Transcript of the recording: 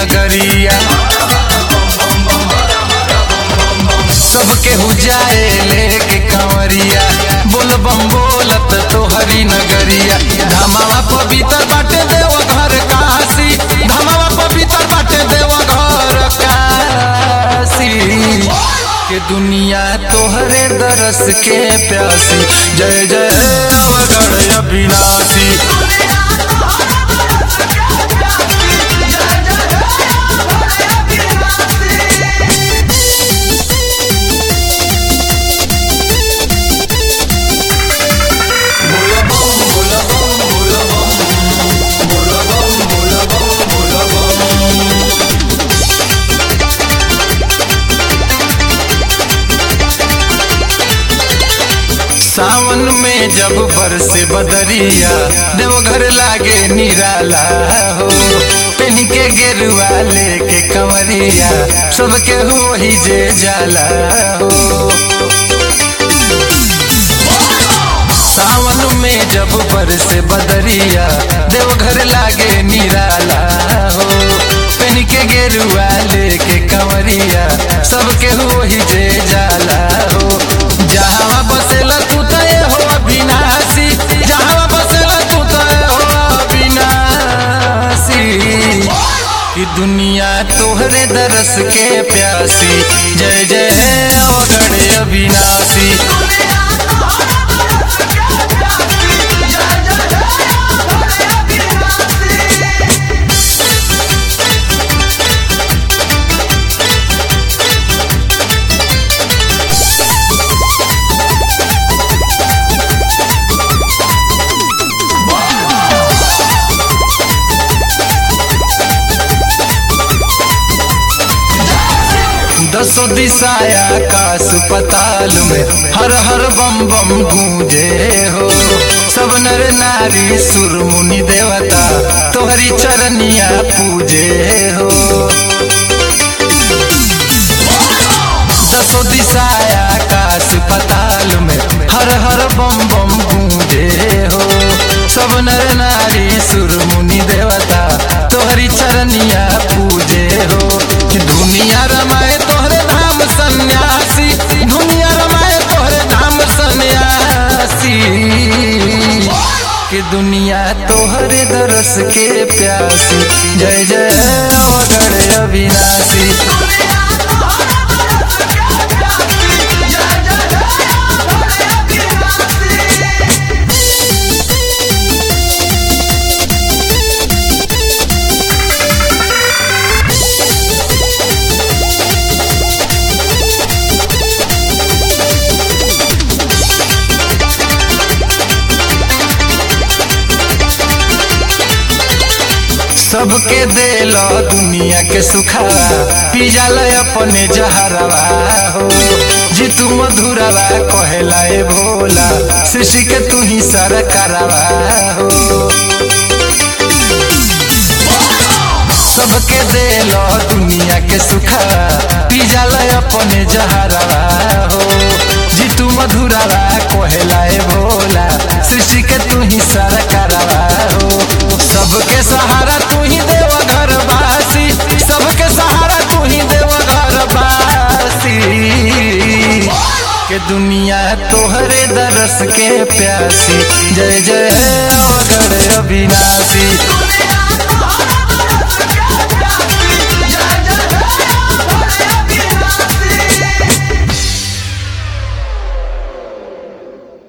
नगरिया सबके हो जाए लेके कंवरिया बोल बम बोलत तोहरी नगरिया धमावा पवित्र बाटे देव घर काशी धमावा पवित्र बाटे देव घर काशी के दुनिया तोहरे दरस के प्यासी जय जय अवगढ़ अविनाशी सावन में जब बरसे बदरिया देवघर लागे निराला हो पेन के गेरुआ लेके कंवरिया सबके हो ही जे जाला हो सावन में जब बरसे बदरिया देवघर लागे निराला हो पेन के गेरुआ लेके कंवरिया सबके हो ही जे जाला हो जहाँ बसेला तू तय हो अविनाशी जहाँ बसेला तू तय हो अविनाशी कि दुनिया तोहरे दरस के प्यासी जय जय अवगढ़ अविनाशी दसो दिशाया काश पताल में हर हर बम बम गूंजे हो सब नर नारी सुर मुनि देवता तोहरी चरनिया पूजे हो दसो दिशाया काश पताल में हर हर बम बम गूंजे हो सब नर नारी सुर मुनि देवता तोहरी चरनिया पूजे हो दुनिया रमाए तोहरे धाम सन्यासी दुनिया रमाए तोहरे धाम सन्यासी कि दुनिया तोहरे दरस के प्यासी जय जय अवगढ़ अविनाशी सबके देलो दुनिया के सुखावा पी जाला अपने जहरवा हो जीतू मधुरवा कहेला ए भोला शिशि के तू ही सरकारवा हो सबके देलो दुनिया के सुखावा पी जाला अपने जहरवा हो जीतू मधुरवा कहेला ए भोला सृष्टि के तू ही सरकारवा हो सबके सहारा तू ही देव घर बासी सबके सहारा तू ही देव घर बासी के दुनिया तोहरे दरस के प्यासी जय जय अवगढ़ अविनाश